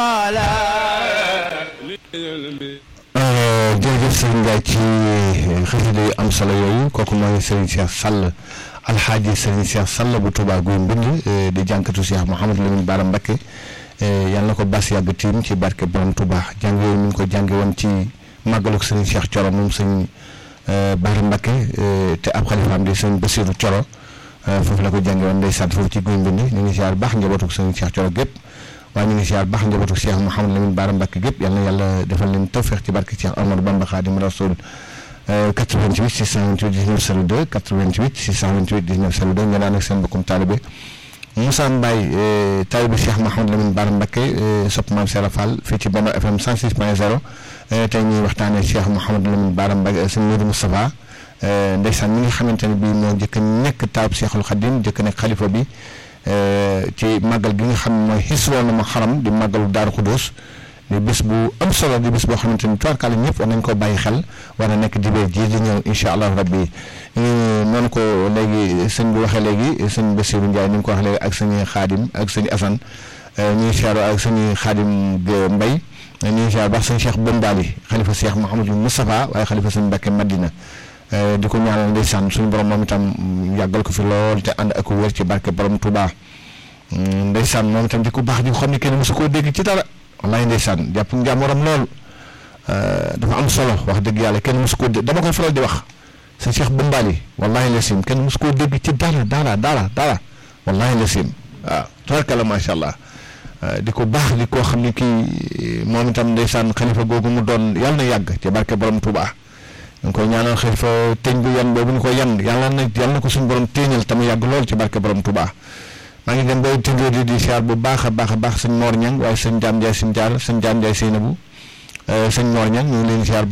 jërëjëf sëriñ Ndiaye ci xasida yu am solo yooyu kooku mooy sëriñ Cheikh Sall alxaaji sëriñ Cheikh Sall bu Touba Guy Mbind di jànkatu Cheikh Mouhamadou Lamine Bara Mbacké yàlla na ko bas yàgg tiim ci barke borom Touba jàng yooyu ñu ngi ko jànge woon ci màggaluk sëriñ Cheikh Thioro moom sëriñ Bara Mbacké te ab xalifaam di sëriñ Bassirou Thioro foofu la ko jànge woon ndeysaan foofu ci Guy Mbind ñu ngi ziar baax njabootuk sëriñ Cheikh Thioro gépp waaye ñu ngi ziar baax njabootu Cheikh Mouhamadou Lamine Bara Mbacké gépp yal na yàlla defal leen tawfeex ci barke Cheikh Amadou Bamba Khadim Rasoul 88 628 19 02 88 628 19 02 nga daan ak seen bokkum taalibe Moussa Mbaye taalibe Cheikh Mouhamadou Lamine Bara Mbacké sopp maam Sera Fall fii ci Benno FM 106 point 0 tey ñuy waxtaanee Cheikh Mouhamadou Lamine Bara Mbacké sëñ Modou Moustapha ndeysaan mi nga xamante ne bii moo njëkk nekk taab Cheikhul Khadim njëkk nekk xalifa bi ci màggal gi nga xam ne mooy xisroon na ma xaram di màggalu Daaru Xudóos di bés bu am solo di bés boo xamante ni tubaarkàlla ñëpp war nañ ko bàyyi xel war na nekk dibéer ji di ñëw incha allah rabbi noonu ko léegi sëñ bi waxee léegi sëñ Bassirou Ndiaye ni nga ko wax léegi ak sëñ Xaadim ak sëñ Assane ñuy siyaar ak sëñ Xaadim Mbay ñuy siyaar baax sëñ Cheikh Bombali xalifa Cheikh Mouhamadou Moustapha waaye xalifa sëñ Mbacké Madina di ko ñaanal ndeysaan suñu borom moom itam yàggal ko fi lool te ànd ak wér ci barke borom Touba ndeysaan moom itam di ko baax di ko xam ne kenn mosu koo dégg ci dara wallaay ndeysaan jàpp njàmmoram lool dafa am solo wax dëgg yàlla kenn mosu koo dégg dama koy faral di wax sa Cheikh Bombali wallaay la sim kenn mosu koo dégg ci dara dara dara dara wallaay la sim waaw tabarkalla macha allah di ko baax di koo xam ne kii moom itam ndeysaan xalifa googu mu doon yàlla na yàgg ci barke borom Touba. ñu ngi koy ñaanal xëy fa teñ bu yan boobu ñu ko yan yàlla na yàlla na ko suñu borom téeñal te mu yàgg lool ci barke borom Touba maa ngi dem ba tëngoo di di siyaar bu baax a baax a baax sëñ Mor Ñang waaye sëñ Jaam Njaay sëñ Jaar sëñ Jaam Njaay Seynabu sëñ Mor Ñang ñu ngi leen siyaar